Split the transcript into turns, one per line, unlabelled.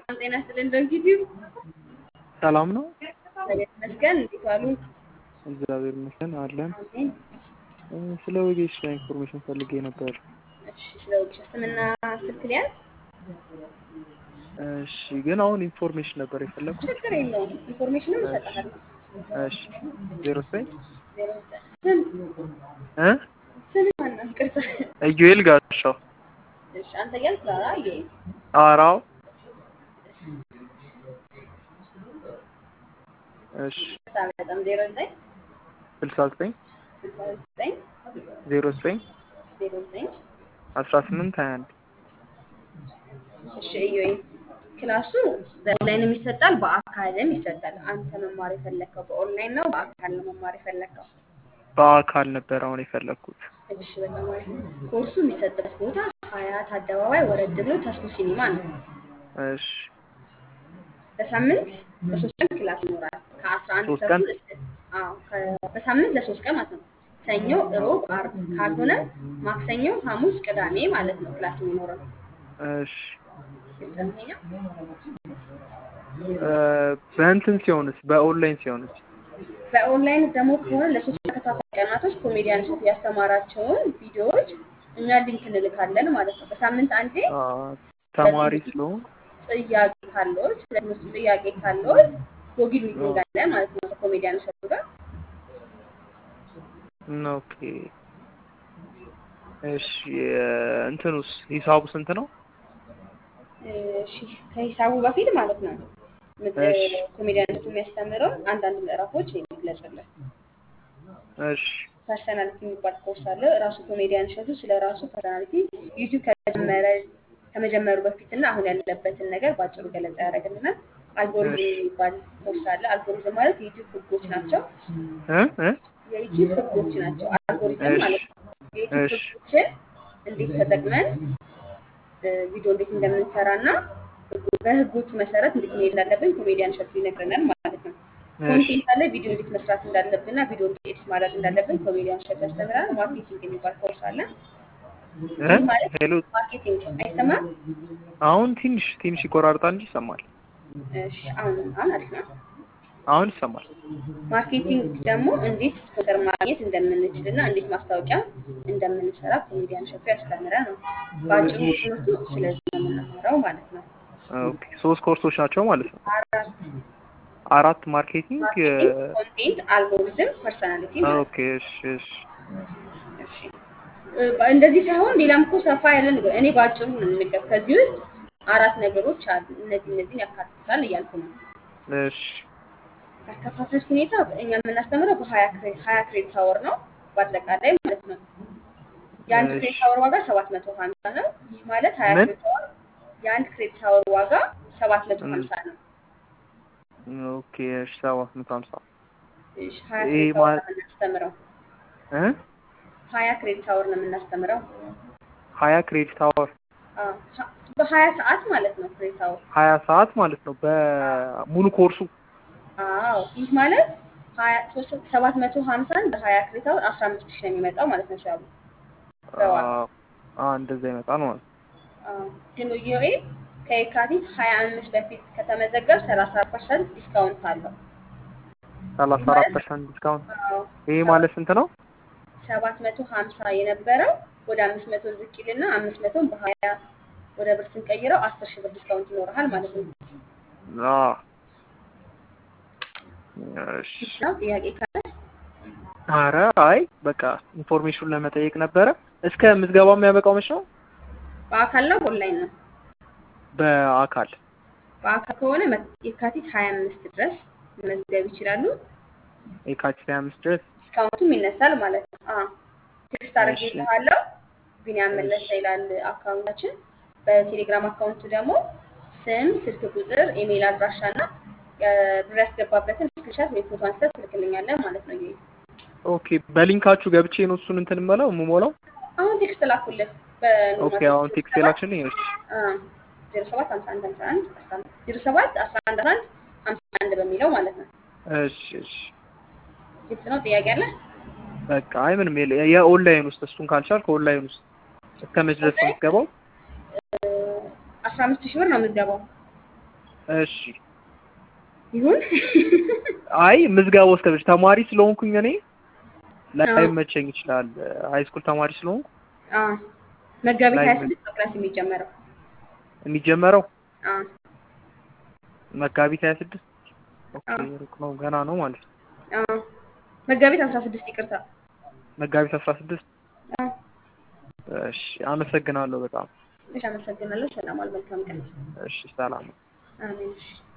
ሰላም ጤና ይስጥልን። ዶንኪቲዩ
ሰላም ነው።
እግዚአብሔር ይመስገን። እንዴት ዋሉ?
እግዚአብሔር ይመስገን አለን።
አሜን።
ስለ ወጌሻ ኢንፎርሜሽን ፈልጌ ነበር።
እሺ፣ ስለ ወጌሻ ስምና ስልክ ሊያዝ
እሺ፣ ግን አሁን ኢንፎርሜሽን ነበር የፈለግኩት።
ችግር የለውም። ኢንፎርሜሽንም እሰጥሃለሁ።
እሺ፣ ዜሮ ዘጠኝ
ዜሮ ዘጠኝ ስም
እ
ስም ማነው? ይቅርታ።
ኢዩኤል ጋሻው
እሺ፣ አንተ እያልክ ላውራ። አየህ
አራው እሺ፣
በጣም ዜሮ ዘጠኝ
ስልሳ ዘጠኝ
ስልሳ ዘጠኝ
ዜሮ ዘጠኝ
ዜሮ ዘጠኝ
አስራ ስምንት ሀያ አንድ
እሺ እዮይ ክላሱ በኦንላይንም ይሰጣል በአካልም ይሰጣል። አንተ መማር የፈለግከው በኦንላይን ነው በአካል ነው መማር የፈለግከው?
በአካል ነበር አሁን የፈለግኩት።
እሺ በጣም አሪፍ። ኮርሱ የሚሰጥበት ቦታ ሀያት አደባባይ ወረድ ብሎ ተስፎ ሲኒማ ነው።
እሺ፣
በሳምንት ለሶስት ቀን ክላስ ይኖራል። ከአስራ አንድ
ሶስት ቀን?
ተኩል እስከ አዎ ከ- በሳምንት ለሶስት ቀን ማለት ነው። ሰኞ፣ እሮብ፣ አርብ ካልሆነ ማክሰኞ፣ ሐሙስ፣ ቅዳሜ ማለት ነው ክላስ የሚኖረው።
እሺ።
ግልጽ ነው ይሄኛው?
እ፣ በእንትን ሲሆንስ በኦንላይን ሲሆንስ?
በኦንላይን ደግሞ ከሆነ ለሶስት ተከታታይ ቀናቶች ኮሜዲያን እሸቱ ያስተማራቸውን ቪዲዮዎች እኛ ሊንክ እንልካለን ማለት ነው። በሳምንት አንዴ
አ፣ ተማሪ ስለሆንኩ
ጥያቄ ካለዎት ለትምህርቱ ጥያቄ ካለዎት ጎግል ሚቲንግ አለ ማለት ነው ከኮሜዲያን እሸቱ ጋር።
ኦኬ። እሺ፣ እንትኑስ ሂሳቡ ስንት ነው?
እሺ ከሂሳቡ በፊት ማለት ነው ምት-
እሺ።
ኮሜዲያን እሸቱ የሚያስተምረው አንዳንድ ምዕራፎች የሚግለጽልን
እሺ፣
ፐርሰናሊቲ የሚባል ኮርስ አለ። ራሱ ኮሜዲያን እሸቱ ስለ ራሱ ፐርሰናሊቲ ዩቲዩብ ከጀመረ ከመጀመሩ በፊት እና አሁን ያለበትን ነገር በአጭሩ ገለጻ ያደርግልናል። አልጎሪዝም
እሺ።
የሚባል ኮርስ አለ። አልጎሪዝም ማለት የዩቲዩብ ህጎች ናቸው።
እ እ
የዩቲዩብ ህጎች ናቸው። አልጎሪዝም
እሺ።
ማለት ነው። የዩቲዩብ
እሺ።
ህጎችን እንዴት ተጠቅመን እ፣ ቪዲዮ እንዴት እንደምንሰራ እና ህጉ- በህጎቹ መሰረት እንዴት መሄድ እንዳለብን ኮሜዲያን እሸቱ ይነግረናል ማለት ነው።
እሺ።
ኮንቴንት አለ። ቪዲዮ እንዴት መስራት እንዳለብን እና ቪዲዮ እንዴት ኤዲት ማድረግ እንዳለብን ኮሜዲያን እሸቱ ያስተምራል። ማርኬቲንግ የሚባል ኮርስ አለ።
እ
ይህ ማለት
ሄሎ፣
ማርኬቲንግ አይሰማም?
አሁን ትንሽ ትንሽ ይቆራርጣል እንጂ ይሰማል።
እሺ፣ አሁን አሁን አሪፍ ነው።
አሁን ይሰማል።
ማርኬቲንግ ደግሞ እንዴት ስፖንሰር ማግኘት እንደምንችል እና እንዴት ማስታወቂያ እንደምንሰራ ኮሜዲያን እሸቱ ያስተምረን ነው። በአጭሩ ትምህርቱ ስለዚህ ነው የምንማረው ማለት ነው።
ኦኬ፣ ሶስት ኮርሶች ናቸው ማለት ነው።
አራት
አራት ማርኬቲንግ።
ማርኬቲንግ፣ ኮንቴንት፣ አልጎሪዝም፣ ፐርሰናሊቲ ማለት ነው።
ኦኬ፣ እሺ፣ እሺ።
እሺ እ፣ እንደዚህ ሳይሆን ሌላም እኮ ሰፋ ያለ ነገር እኔ በአጭሩ ነው የምንገብ ከዚህ ውስጥ አራት ነገሮች አሉ። እነዚህ እነዚህን ያካትታል እያልኩ ነው።
እሺ፣
ያከፋፈል ሁኔታ እኛ የምናስተምረው በሀያ ክሬ- ሀያ ክሬዲት አወር ነው በአጠቃላይ ማለት ነው። የአንድ
እሺ።
ክሬዲት አወር ዋጋ ሰባት መቶ ሀምሳ ነው። ይህ ማለት ሀያ
ምን?
ክሬዲት አወር የአንድ ክሬዲት አወር ዋጋ ሰባት መቶ
ም።
ሀምሳ ነው።
ኦኬ፣ እሺ። ሰባት መቶ ሀምሳ
እሺ ሀያ
ይሄ
ክሬዲት አወር
ማለት-
ነው የምናስተምረው።
እ
ሀያ ክሬዲት አወር ነው የምናስተምረው።
ሀያ ክሬዲት አወር
አዎ፣ ሀ- በሀያ ሰዓት ማለት ነው ክሬዲት አወር።
ሀያ ሰዓት ማለት ነው በሙሉ ኮርሱ።
አዎ ይህ ማለት ሀያ ሶስት ሰባት መቶ ሀምሳን በሀያ ክሬዲት አወር አስራ አምስት ሺህ ነው የሚመጣው ማለት ነው ሻሉ በዋጋ
አ እንደዛ ይመጣል ማለት ነው።
አዎ፣ ግን ዩኤ ከየካቲት ሀያ አምስት በፊት ከተመዘገብ ሰላሳ ፐርሰንት ዲስካውንት አለው።
ሰላሳ አራት ፐርሰንት ዲስካውንት።
አዎ፣
ይሄ ማለት ስንት ነው?
ሰባት መቶ ሀምሳ የነበረው ወደ አምስት መቶ ዝቅ ይልና አምስት መቶን በሀያ ወደ ብር ስንቀይረው አስር ሺህ ብር ዲስካውንት ይኖርሃል ማለት ነው።
አ እሺ።
ነው ጥያቄ ካለ
አረ አይ በቃ ኢንፎርሜሽኑን ለመጠየቅ ነበረ። እስከ ምዝገባው የሚያበቃው መች ነው?
በአካል ነው በኦንላይን ነው?
በአካል
በአካል ከሆነ መ- የካቲት ሀያ አምስት ድረስ መመዝገብ ይችላሉ።
የካቲት ሀያ አምስት ድረስ።
ዲስካውንቱም ይነሳል ማለት ነው። አዎ ቴክስት
እሺ።
አድርጌልሃለሁ። ቢኒያም መለሰ ይላል አካውንታችን። በቴሌግራም አካውንቱ ደግሞ ስም፣ ስልክ ቁጥር፣ ኢሜይል አድራሻ እና ብር ያስገባበትን ስክሪንሻት ወይ ፎቶ አንስተህ ትልክልኛለህ ማለት ነው። ይሄ
ኦኬ በሊንካችሁ ገብቼ ነው እሱን እንትን የምለው የምሞላው።
አሁን ቴክስት ላኩልህ
ኦኬ አሁን ቴክስት የላክሽልኝ። እሺ
ዜሮ ሰባት ሀምሳ አንድ ሀምሳ አንድ አስራ አንድ ዜሮ ሰባት አስራ አንድ አስራ አንድ ሀምሳ አንድ በሚለው ማለት ነው።
እሺ እሺ
ግልጽ ነው። ጥያቄ አለ?
በቃ አይ ምንም የለ የኦንላይን ውስጥ እሱን ካልቻልክ ኦንላይን ውስጥ እስከ መች ድረስ ነው የምትገባው?
አስራ አምስት ሺህ ብር ነው የምትገባው።
እሺ
ይሁን
አይ ምዝገባው እስከ መቼ ተማሪ ስለሆንኩኝ እኔ ላይመቸኝ ይችላል። ሃይ ስኩል ተማሪ ስለሆንኩ
አዎ መጋቢት
ላይ
ሀያ ስድስት ነው ክላስ የሚጀመረው።
የሚጀመረው
አዎ
መጋቢት ሀያ ስድስት ኦኬ
አዎ
ሩቅ ነው ገና ነው ማለት ነው።
አዎ መጋቢት አስራ ስድስት ይቅርታ።
መጋቢት አስራ ስድስት
አዎ
እሺ አመሰግናለሁ በጣም
እሺ አመሰግናለሁ። ሰላም ዋል። መልካም ቀን።
እሺ ሰላም
አሜን። እሺ